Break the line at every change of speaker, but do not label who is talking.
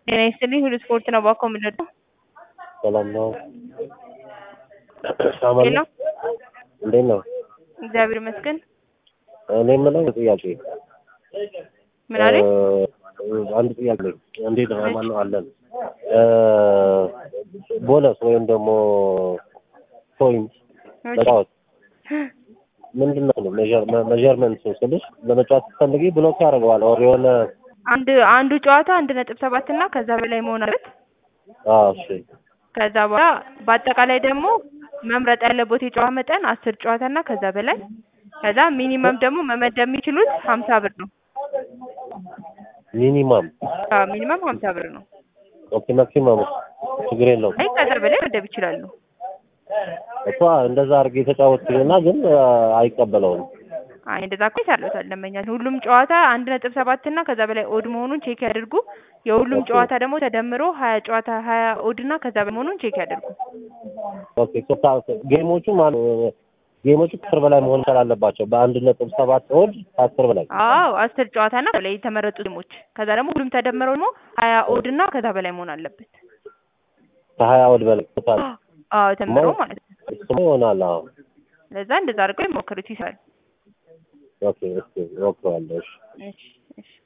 ጤና ይስጥልኝ ሁሉ ስፖርት ነው ባኮ የምንለው
ሰላም ነው። ሳማን
ሄሎ
እንዴት ነው?
እግዚአብሔር ይመስገን
እኔ የምለው ጥያቄ
ምን አለኝ
እ፣ አንድ ጥያቄ እንዴት ነው ማን ነው አለን እ፣ ቦነስ ወይም ደግሞ ፖይንት መጫወት ምንድን ነው ሜዠርመንት ስልሽ ለመጫወት ስትፈልጊ ብሎክ ያደርገዋል ኦር የሆነ
አንድ አንዱ ጨዋታ አንድ ነጥብ ሰባት እና ከዛ በላይ መሆን አለበት
አዎ እሺ
ከዛ በኋላ በአጠቃላይ ደግሞ መምረጥ ያለበት የጨዋታ መጠን አስር ጨዋታ እና ከዛ በላይ ከዛ ሚኒመም ደግሞ መመደብ የሚችሉት ሀምሳ ብር ነው
ሚኒማም
አዎ ሚኒመም ሀምሳ ብር ነው
ኦኬ ማክሲማም ችግር የለውም
አይ ከዛ በላይ መደብ ይችላሉ
እኮ እንደዛ አድርጌ የተጫወትኩኝና ግን እ፣ አይቀበለውም
አይ እንደዛ እኮ ይሳለታል ደንበኛ ሁሉም ጨዋታ አንድ ነጥብ ሰባት እና ከዛ በላይ ኦድ መሆኑን ቼክ ያድርጉ የሁሉም
ኦኬ።
ጨዋታ ደግሞ ተደምሮ ሀያ ጨዋታ ሀያ ኦድ እና ከዛ በላይ መሆኑን ቼክ ያድርጉ
ኦኬ ሶ ጌሞቹ ማለት ጌሞቹ ከአስር በላይ መሆን መቻል አለባቸው በአንድ ነጥብ ሰባት ኦድ ከአስር በላይ
አዎ አስር ጨዋታ እና በላይ የተመረጡ ጌሞች ከዛ ደግሞ ሁሉም ተደምረው ደግሞ ሀያ ኦድ እና ከዛ በላይ መሆን አለበት
ከሀያ ኦድ በላይ ቶታል
አዎ ተምሮ ማለት ነው
እሱማ ይሆናል አዎ
ለዛ እንደዛ አድርገው ይሞክሩት ይሰራል
ኦኬ ኦኬ እሞክረዋለሁ እሺ
እሺ እሺ